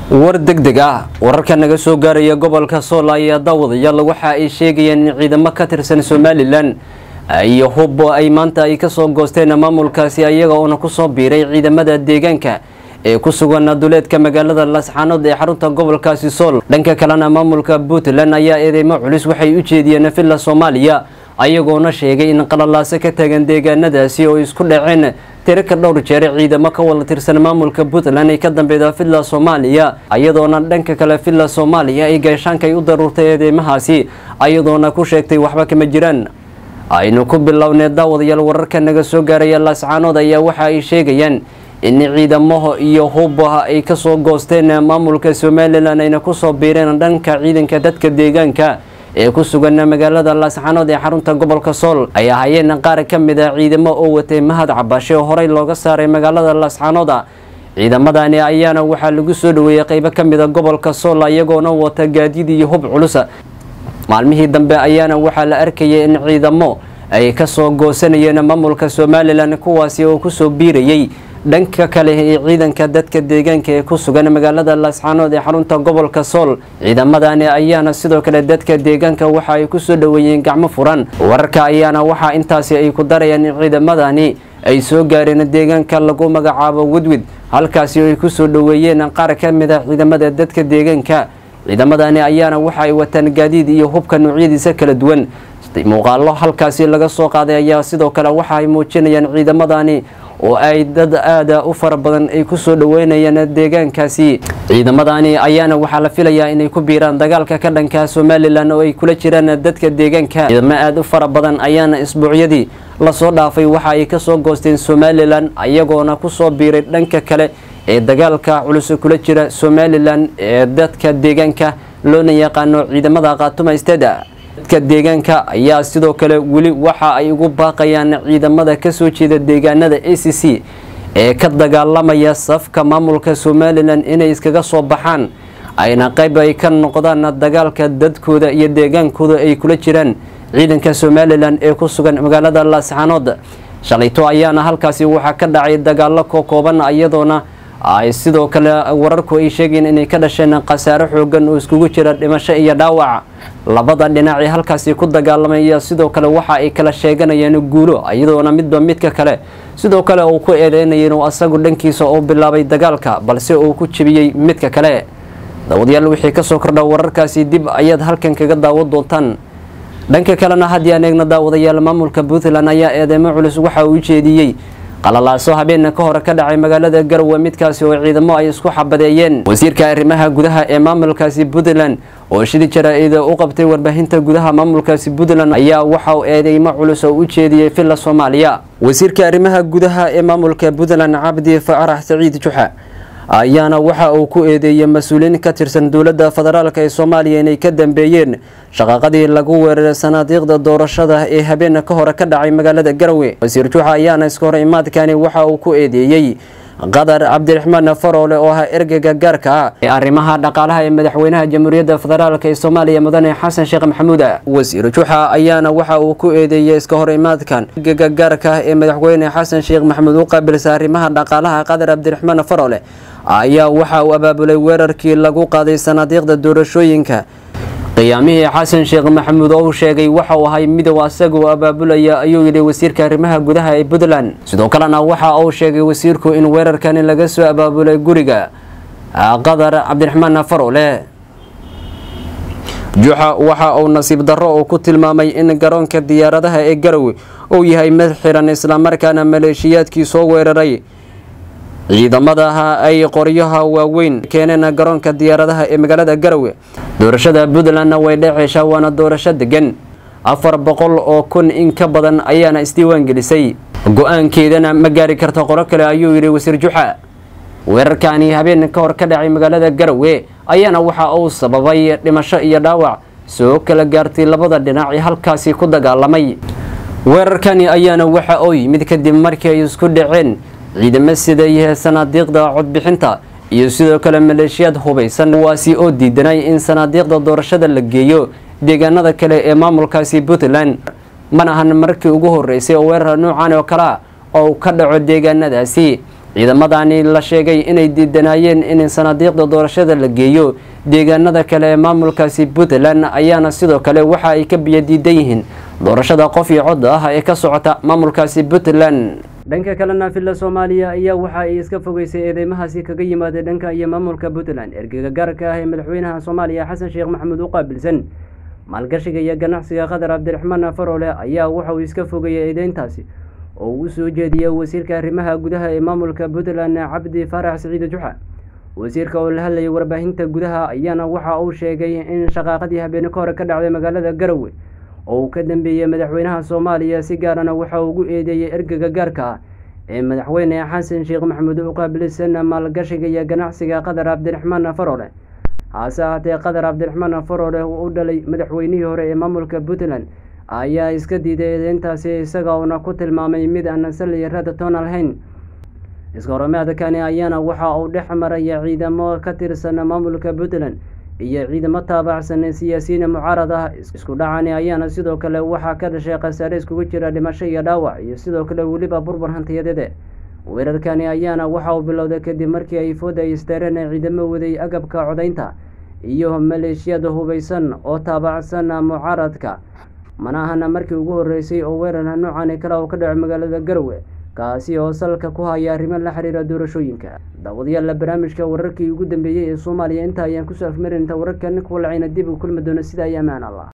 war degdeg ah wararka naga soo gaaraya gobolka sool ayaa daawadayaal waxa ay sheegayeen in ciidamo ka tirsan somalilan iyo hub ay maanta ay kasoo goosteen maamulkaasi ayaga oona kusoo biiray ciidamada deegaanka ee ku sugan duleedka magaalada lasxaanood ee xarunta gobolkaasi sool dhanka kalena maamulka puntland ayaa eedeymo culus waxay u jeediyeen villa soomaaliya ayagoona sheegay in qalalaaso ka tagan deegaanadaasi oo isku dhaceen tiraka dhowr jeer ciidamo ka wada tirsan maamulka puntland ay ka dambeeda villa soomaaliya ayadoona dhanka kale villa soomaaliya ay gaashaankay u daruurtay eedeymahaasi ayadoona ku sheegtay waxba kama jiraan aynu ku bilownay daawadayaal wararka naga soo gaaraya laascaanood ayaa waxa ay sheegayaan in ciidamaha iyo hubaha ay kasoo goosteen maamulka somalilan ayna kusoo biireen dhanka ciidanka dadka deegaanka ee ku sugan magaalada laascaanood ee xarunta gobolka sool ay ahaayeen qaar ka mid a ciidamo oo watay mahad cabashe oo horey looga saaray magaalada laascaanooda ciidamadani ayaana waxaa lagu soo dhaweeyey qeybo ka mid a gobolka sool iyagoona wata gaadiid iyo hub culus maalmihii dambe ayaana waxaa la arkayay in ciidamo ay kasoo goosanayeen maamulka somalilan kuwaasi oo kusoo biirayay dhanka kale ee ciidanka dadka deegaanka ee ku sugan magaalada laascaanood ee xarunta gobolka sool ciidamadani ayaana sidoo kale dadka deegaanka waxa ay kusoo dhaweeyeen gacmo furan wararka ayaana waxaa intaasi ay ku darayaan in ciidamadani ay soo gaareen deegaanka lagu magacaabo wedwid halkaasi ay kusoo dhaweeyeen qaar ka mid a ciidamada dadka deegaanka ciidamadani ayaana waxa ay wataan gaadiid iyo hubka noocyadiisa kala duwan muuqaalo halkaasi laga soo qaaday ayaa sidoo kale waxa ay muujinayaan ciidamadani oo ay dad aada u fara badan ay kusoo dhaweynayaan deegaankaasi ciidamadani ayaana waxaa la filayaa inay ku biiraan dagaalka ka dhanka somalilan oo ay kula jiraan dadka deegaanka ciidamo aada u fara badan ayaana isbuucyadii lasoo dhaafay waxa ay kasoo goosteen somalilan ayagoona kusoo biiray dhanka kale ee dagaalka culus kula jira somalilan ee dadka deegaanka loona yaqaano ciidamada khaatuma steda dadka deegaanka ayaa sidoo kale weli waxa ay ugu baaqayaan ciidamada kasoo jeeda deegaanada a c c ee ka dagaalamaya safka maamulka somalilan inay iskaga soo baxaan ayna qayb ay ka noqdaan dagaalka dadkooda iyo deegaankooda ay kula jiraan ciidanka somalilan ee ku sugan magaalada laascaanood shalayto ayaana halkaasi waxaa ka dhacay dagaalo kokooban iyadoona ay sidoo kale wararku ay sheegeen inay ka dhasheen khasaare xoogan oo iskugu jira dhimasho iyo dhaawac labada dhinac ee halkaasi ku dagaalamaya sidoo kale waxa ay kala sheeganayeen guulo iyadoona midba midka kale sidoo kale uu ku eedeynaya inuu asagu dhankiisa oo bilaabay dagaalka balse uu ku jebiyey midka kale daawadayaal wixii kasoo kordha wararkaasi dib ayaad halkan kaga daawan doontaan dhanka kalena haddii aan eegno daawadayaal maamulka puntland ayaa eedeymo culus waxa uu ujeediyey qalalaaso habeena ka hore ka dhacay magaalada garowe midkaasi oo ciidamo ay isku xabadeeyeen wasiirka arrimaha gudaha ee maamulkaasi puntland oo shidi jaraa-ida u qabtay warbaahinta gudaha maamulkaasi puntland ayaa waxa uu eedeymo culus oo u jeediyey villa soomaaliya wasiirka arrimaha gudaha ee maamulka puntland cabdi farax saciid juxa ayaana waxa uu ku eedeeyey mas-uuliyiin ka tirsan dowladda federaalk ee soomaaliya inay ka dambeeyeen shaqaaqadii lagu weeraray sanaadiiqda doorashada ee habeena ka hore ka dhacay magaalada garowe wasiir juuxa ayaana iska hor imaadkani waxa uu ku eedeeyey qadar cabdiraxmaan faroole oo ahaa ergeyga gaarka ah ee arrimaha dhaqaalaha ee madaxweynaha jamhuuriyadda federaalk ee soomaaliya mudane xasan sheekh maxamuud wasiir juuxa ayaana waxa uu ku eedeeyey iska hor imaadkan ergeyga gaarka ah ee madaxweyne xasan sheekh maxamuud u qaabilsa arrimaha dhaqaalaha qadar cabdiraxmaan faroole ayaa waxa uu abaabulay weerarkii lagu qaaday sanaadiiqda doorashooyinka qiyaamihii xasan sheekh maxamuud oo uu sheegay waxa uu ahay midow asagoo abaabulaya ayuu yidhi wasiirka arrimaha gudaha ee puntland sidoo kalena waxa uu sheegay wasiirku in weerarkani laga soo abaabulay guriga qadar cabdiraxmaan faroole juuxa waxa uu nasiib darro uu ku tilmaamay in garoonka diyaaradaha ee garowe uu yahay mid xiran islamarkaana maleeshiyaadkii soo weeraray ciidamadaha ay qoryaha waaweyn keeneen garoonka diyaaradaha ee magaalada garowe doorashada puntlandna way dheceeshaa waana doorasho degan afar boqol oo kun in ka badan ayaana isdiiwaan gelisay go-aankeedana ma gaari karta qoro kale ayuu yidhi wasiir juxa weerarkani habeen ka hor ka dhacay magaalada garowe ayaana waxa uu sababay dhimasho iyo dhaawac soo kala gaartay labada dhinac ee halkaasi ku dagaalamay weerarkani ayaana waxa uu yimid kadib markii ay isku dhaceen ciidamo siday sanaadiiqda codbixinta iyo sidoo kale maleeshiyaad hubaysan kuwaasi oo diidanay in sanaadiiqda doorashada la geeyo deegaanada kale ee maamulkaasi puntland mana ahan markii ugu horeysay oo weerar noocan oo kalea oo ka dhaco deegaanadaasi ciidamadani la sheegay inay diidanaayeen in sanadiiqda doorashada la geeyo deegaanada kale ee maamulkaasi puntland ayaana sidoo kale waxa ay ka biyo diidan yihiin doorashada qof iyo cod ah ee ka socota maamulkaasi puntland dhanka kalena villa soomaaliya ayaa waxa ay iska fogeysay eedeymahaasi kaga yimaada dhanka iyo maamulka puntland ergega gaarka ah ee madaxweynaha soomaaliya xasan sheekh maxamuud u qaabilsan maalgashiga iyo ganacsiga qatar cabdiraxmaan farole ayaa waxa uu iska fogeeyay eedeyntaasi oo uu soo jeediyey wasiirka arrimaha gudaha ee maamulka puntland cabdi faarax siciid juxa wasiirka oo la hadlayay warbaahinta gudaha ayaana waxa uu sheegay in shaqaaqadii habeene ka hore ka dhacday magaalada garowe oo uu ka dambeeyey madaxweynaha soomaaliya si gaarana waxa uu ugu eedeeyey ergega gaarka ah ee madaxweyne xasan sheekh maxamuud u qaabilsan maalgashiga iyo ganacsiga qatar cabdiraxmaan farole hase ahaatee qatar cabdiraxmaan farole uu u dhalay madaxweynihii hore ee maamulka puntland ayaa iska diiday eedeyntaasi isaga uuna ku tilmaamay mid aan saliya rada toona lahayn iskahorimaadkani ayaana waxa uu dhex maraya ciidamo ka tirsan maamulka puntland iyo ciidamo taabacsan siyaasiyiin mucaarad ah isku dhacani ayaana sidoo kale waxaa ka dhashay khasaare iskugu jira dhimasho iyo dhaawac iyo sidoo kale weliba burbur hantiyadeede weerarkani ayaana waxa uu bilowday kadib markii ay fooda ay isteereen ciidamo waday agabka codaynta iyo maleeshiyada hubeysan oo taabacsan mucaaradka mana ahana markii ugu horeysay oo weerar noocani kale oo ka dhaco magaalada garowe kaasi oo salka ku haya arrimo la xiriira doorashooyinka daawadayaalla barnaamijka wararkii ugu dambeeyey ee soomaaliya inta ayaan kusoo afmarin inta wararkan kuwa lacayna dib u kulmi doono sida ay ammaan allah